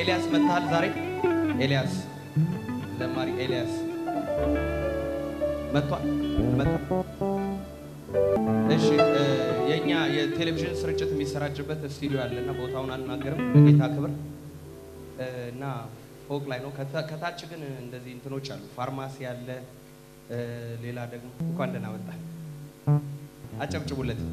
ኤልያስ መጥተሃል ዛሬ? ኤልያስ ዘማሪ ኤልያስ መጥቷል? አልመጣም? እሺ እ፣ የእኛ የቴሌቪዥን ስርጭት የሚሰራጭበት ስቱዲዮ አለና ቦታውን አልናገርም። ጌታ ክብር እ፣ እና ፎቅ ላይ ነው። ከታ- ከታች ግን እንደዚህ እንትኖች አሉ። ፋርማሲ አለ። እ፣ ሌላ ደግሞ እንኳን ደህና መጣ። አጨብጭቡለት።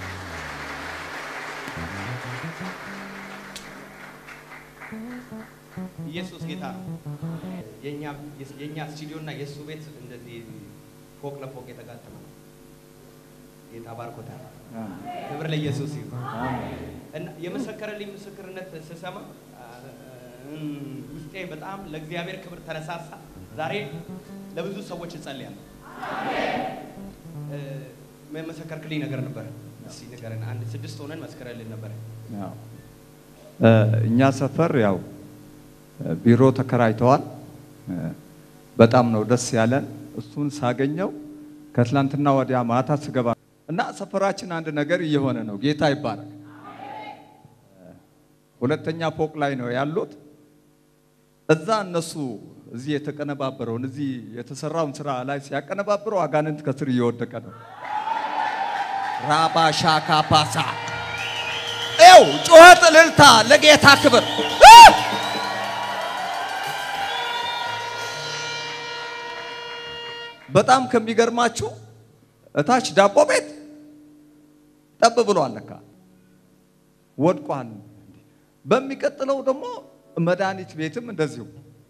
ኢየሱስ ጌታ ነው። የኛ የኛ ስቱዲዮ እና የእሱ ቤት እንደዚህ ፎቅ ለፎቅ የተጋጠመ ነው። ጌታ ባርኮታል። ክብር ለኢየሱስ ይሁን። እና የመሰከረልኝ ምስክርነት ስሰማ እም፣ ውስጤ በጣም ለእግዚአብሔር ክብር ተነሳሳ። ዛሬ ለብዙ ሰዎች እጸልያለሁ። እ፣ የመሰከርክልኝ ነገር ነበር። እስኪ ንገረን። አንድ ስድስት ሆነን መስከረልን ነበር። ያው እ፣ እኛ ሰፈር ያው እ፣ ቢሮ ተከራይተዋል። እ፣ በጣም ነው ደስ ያለን። እሱን ሳገኘው ከትላንትና ወዲያ ማታ ስገባ እና ሰፈራችን አንድ ነገር እየሆነ ነው። ጌታ ይባረክ። እ፣ ሁለተኛ ፎቅ ላይ ነው ያሉት። እዛ እነሱ እዚህ የተቀነባበረውን እዚህ የተሰራውን ስራ ላይ ሲያቀነባብሩ አጋንንት ከስር እየወደቀ ነው። ራባሻካ ፓሳ ኤው ጩኸት እልልታ ለጌታ ክብር እ! በጣም ከሚገርማችሁ እታች ዳቦ ቤት ጠብ ብሏል ለካ ወድቋል። በሚቀጥለው ደግሞ መድኃኒት ቤትም እንደዚሁ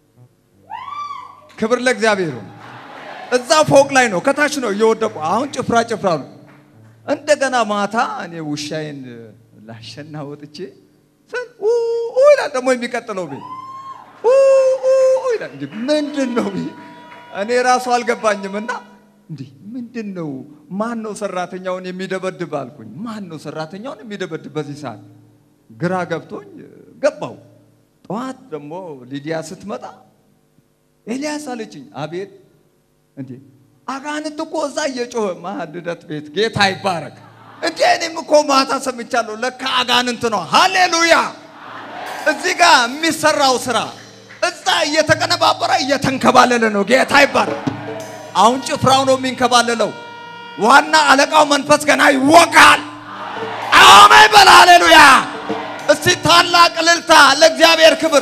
ክብር ለእግዚአብሔር ይሁን። እዛ ፎቅ ላይ ነው፣ ከታች ነው እየወደቁ አሁን ጭፍራ ጭፍራ ነው። እንደገና ማታ እኔ ውሻዬን ላሸና ወጥቼ ስል ኡ ኡ ይላል ደግሞ የሚቀጥለው ቤት ኡ ኡ ኡ ይላል። እንዴ ምንድን ነው ይሄ? እኔ ራሱ አልገባኝም። እና እንዲህ ምንድን ነው ማን ነው ሰራተኛውን የሚደበድብ አልኩኝ። ማን ነው ሰራተኛውን የሚደበድብ በዚህ ሰዓት? ግራ ገብቶኝ ገባው። ጠዋት ደግሞ ሊዲያ ስትመጣ ኤልያስ አለችኝ። አቤት እንዴ አጋንንት እኮ እዛ እየጮኸ ማልደት ቤት ጌታ ይባረክ። እንዴ እኔም እኮ ማታ ሰምቻለሁ። ለካ አጋንንት ነው። ሃሌሉያ! እዚህ ጋር የሚሰራው ስራ እዛ እየተቀነባበረ እየተንከባለለ ነው። ጌታ ይባረክ። አሁን ጭፍራው ነው የሚንከባለለው። ዋና አለቃው መንፈስ ገና ይወጋል። አሜን በል ሃሌሉያ! እስቲ ታላቅ እልልታ ለእግዚአብሔር ክብር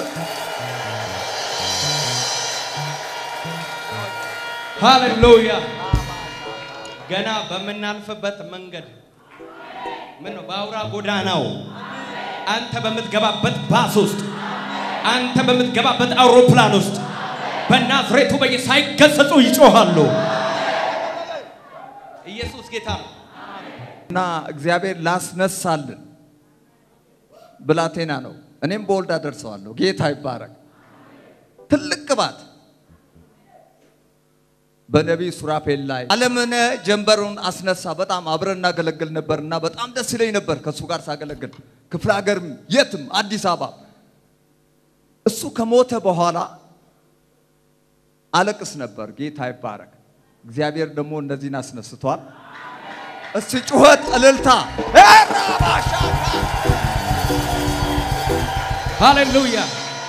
ሃሌሉያ። ገና በምናልፍበት መንገድ ምን ነው በአውራ ጎዳናው አንተ በምትገባበት ባስ ውስጥ አንተ በምትገባበት አውሮፕላን ውስጥ በናዝሬቱ በኢየሱስ ሳይገሰጹ ይጮሃሉ። ኢየሱስ ጌታ ነው። እና እግዚአብሔር ላስነሳልን ብላቴና ነው። እኔም በወልድ አደርሰዋለሁ። ጌታ ይባረክ። ትልቅ ቅባት በነቢይ ሱራፌል ላይ አለምነ ጀንበሩን አስነሳ። በጣም አብረን እናገለግል ነበር እና በጣም ደስ ይለኝ ነበር ከእሱ ጋር ሳገለግል ክፍለ ሀገርም የትም አዲስ አበባ። እሱ ከሞተ በኋላ አለቅስ ነበር። ጌታ ይባረክ። እግዚአብሔር ደግሞ እነዚህን አስነስቷል። እስቲ ጩኸት እልልታ ራባሻ ሃሌሉያ።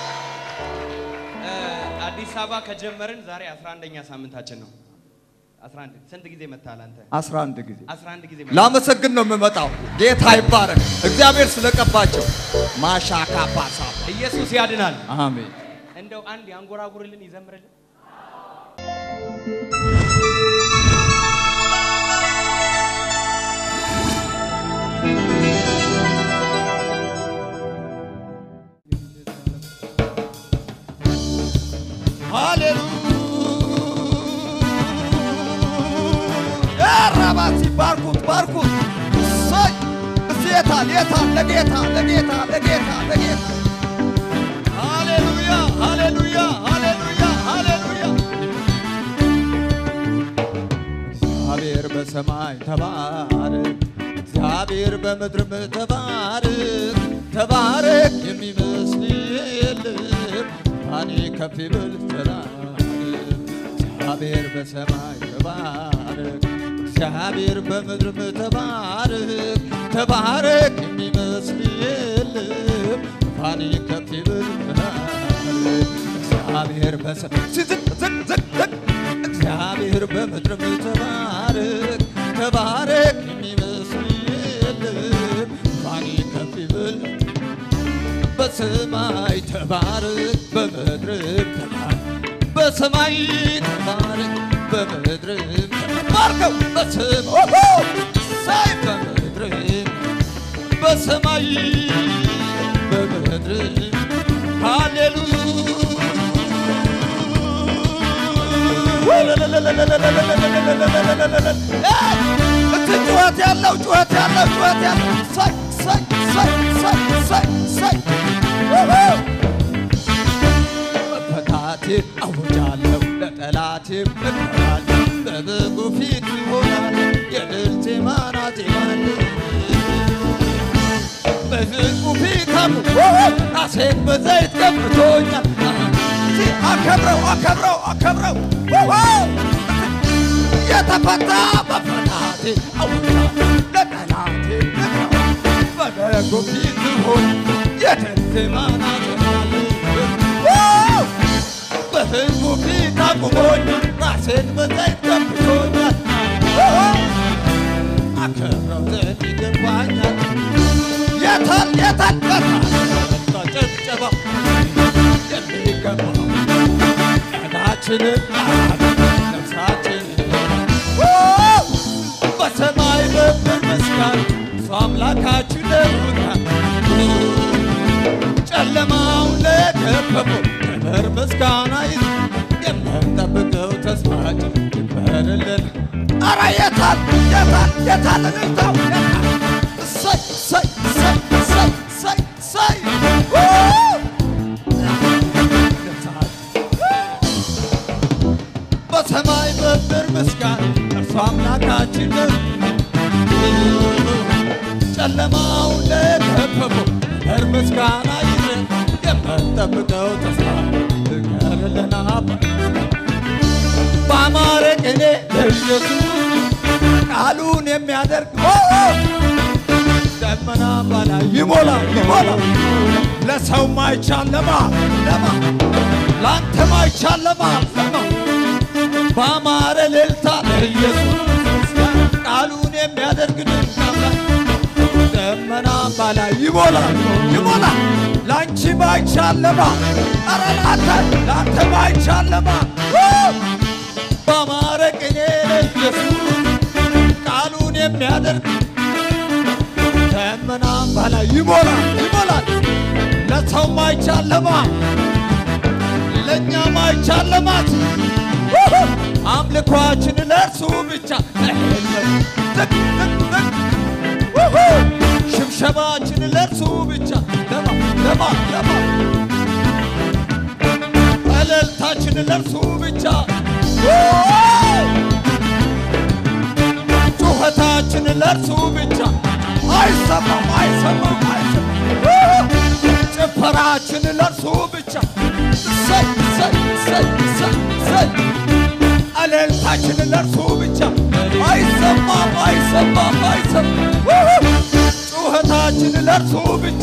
እ፣ አዲስ አበባ ከጀመርን ዛሬ 11ኛ ሳምንታችን ነው። 11 ስንት ጊዜ መታል አንተ? 11 ጊዜ 11 ጊዜ ላመሰግን ነው የምመጣው። ጌታ ይባረክ። እግዚአብሔር ስለቀባቸው ማሻካ ፓሳ ኢየሱስ ያድናል። አሜን። እንደው አንድ ያንጎራጉርልን ይዘምርልን። ሃሌሉያ ራባሲ ባርኩት ባርኩት። እሰይ እስቲ የታል የታል ለጌታ ለጌታ ለጌታ ለጌታ ሃሌሉያ ሃሌሉያ ሃሌሉያ ሃሌሉያ እግዚአብሔር በሰማይ ተባረክ፣ እግዚአብሔር በምድርም ተባረክ። ተባረክ የሚመስል የለም፣ እኔ ከፍ ይበል ተባረክ። እግዚአብሔር በሰማይ ተባረክ፣ እግዚአብሔር በምድርም ተባረክ። ተባረክ የሚመስል የለም፣ ዙፋን ከፍ ይበል እግዚአብሔር በሰ- ዝቅ ዝቅ ዝቅ ዝቅ እግዚአብሔር በምድርም ተባረክ ተባረክ የሚመስል የለም ዙፋን ከፍ ይበል በሰማይ ተባረክ በምድርም ተባረክ በሰማይ ተባረክ በምድርም ተባርከው በሰማይ ሳይ በምድርም በሰማይ በምድርም ሃሌሉያ እቲ ጩኸት ያለው ጩኸት ያለው ጩኸት ያለው ሳይ ሳይ ሳይ ሳይ ሳይ ሳይ መፈታቴ አውጃለሁ ለጠላቴ እኖራለሁ በበጉ ፊት ይሆናል የድል ዜማና ዜማን በሕዝቡ ፊት አምሮ ራሴን በዘይት ቀብቶኛል እስቲ አከብረው አከብረው አከብረው የተፈታ መፈታቴ አውጃለሁ ለጠላቴ እኖራለሁ በበጉ ፊት ይሆን የድል ዜማና ዜማን በሕዝቡ ፊት አቁሞኝ ራሴን በዘይት ቀብቶኛል አከብረው ዘንድ ይገባኛል የታል የታል የታል ጭብጨባ የሚገባው ቀናችንን ነፍሳችንን በሰማይ በምድር መስጋን እሱ አምላካችን ነውና ጨለማውን ለከበበው ክብር ምስጋና ይዝ የምንጠብቀው ተስፋችን ይበርልን። አረ የታል የታል የታል እልልታው የታል? እሰይ እሰይ እሰይ እሰይ እሰይ እሰይ ው! በሰማይ በምድር ምስጋና እርሱ አምላካችን ነው። ጨለማውን ለከበበው ክብር ምስጋና ይዘን የምንጠብቀው ተስፋ ይቀርልና በአማረ ቅኔ ለኢየሱስ ቃሉን የሚያደርግ ኦ! ደመና በላይ ይሞላል ይሞላል ለሰው ማይቻል ለማ ለማ ለአንተ ማይቻል ለማ ለማ በአማረ እልልታ ለኢየሱስ ቃሉን የሚያደርግ ድንቅ አምላክ ደመና በላይ ይሞላል ይሞላል ለአንቺ ባይቻለማ አረ ለአንተ ለአንተ ባይቻለማ በአማረ ቅኔ ለኢየሱስ ቃሉን የሚያደርግ ደመና በላይ ይሞላል ይሞላል ለሰው ማይቻለማ ለእኛ ማይቻለማት አምልኳችን ለእርሱ ብቻ አይደለም። ዝቅ ዝቅ ዝቅ ውሁ! ሽብሸባችን ለእርሱ ብቻ ለማ ለማ ለማ እልልታችን ለእርሱ ብቻ ውሁ! ጩኸታችን ለእርሱ ብቻ አይሰማም አይሰማም አይሰማም ውሁ! ጭፈራችን ለእርሱ ብቻ እሰይ እሰይ እሰይ እሰይ እሰይ እልልታችን ለእርሱ ብቻ አይሰማም አይሰማም አይሰማም ውሁ! ጩኸታችን ለእርሱ ብቻ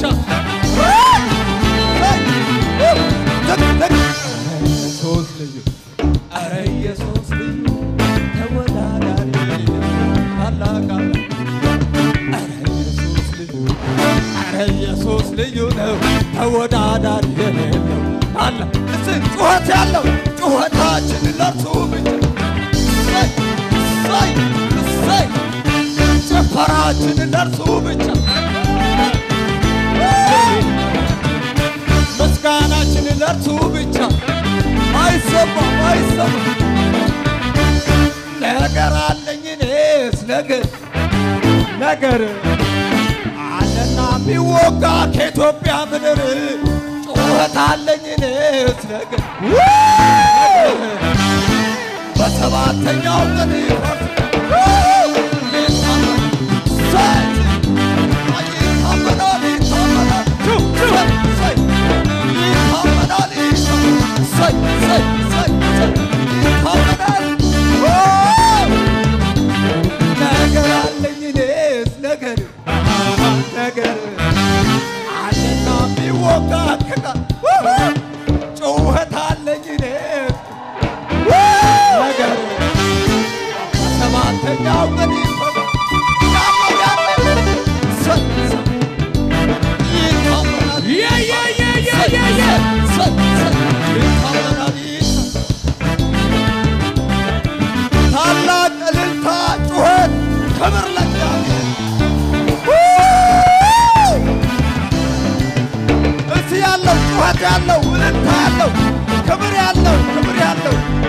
ኢየሱስ ልዩ ኧረ ኢየሱስ ልዩ ተወዳዳሪ ታላቅ ኧረ ኢየሱስ ልዩ ኧረ ኢየሱስ ልዩ ነው ተወዳዳሪ የሌለው አለ እስ ጩኸት ያለው ጩኸታችን ለእርሱ ብቻ እሰይ እሰይ እሰይ ጭፈራችን ለእርሱ ብቻ ምስጋናችን ለእርሱ ብቻ አይሰማም አይሰማም ነገር አለኝ እኔስ ነገር ነገር አለና የሚወጋ ከኢትዮጵያ ምድር ጩኸት አለኝ እኔስ ነገር በሰባተኛው ቀን ይታመናል ይታመናል ይታመናል ይታመናል ነገር አለኝ እኔስ ነገር ነገር አለና የሚወጋ ያውቀን ይፈታ ያለው ያለው ሰ- ሰ- ይታመናል Yeah, yeah, yeah, yeah, yeah, yeah. ሰ- ሰ- ይታመናል ይታ- ታላቅ እልልታ ጩኸት ክብር ለእግዚአብሔር እስቲ ያለው ጩኸት ያለው እልልታ ያለው ክብር ያለው ክብር ያለው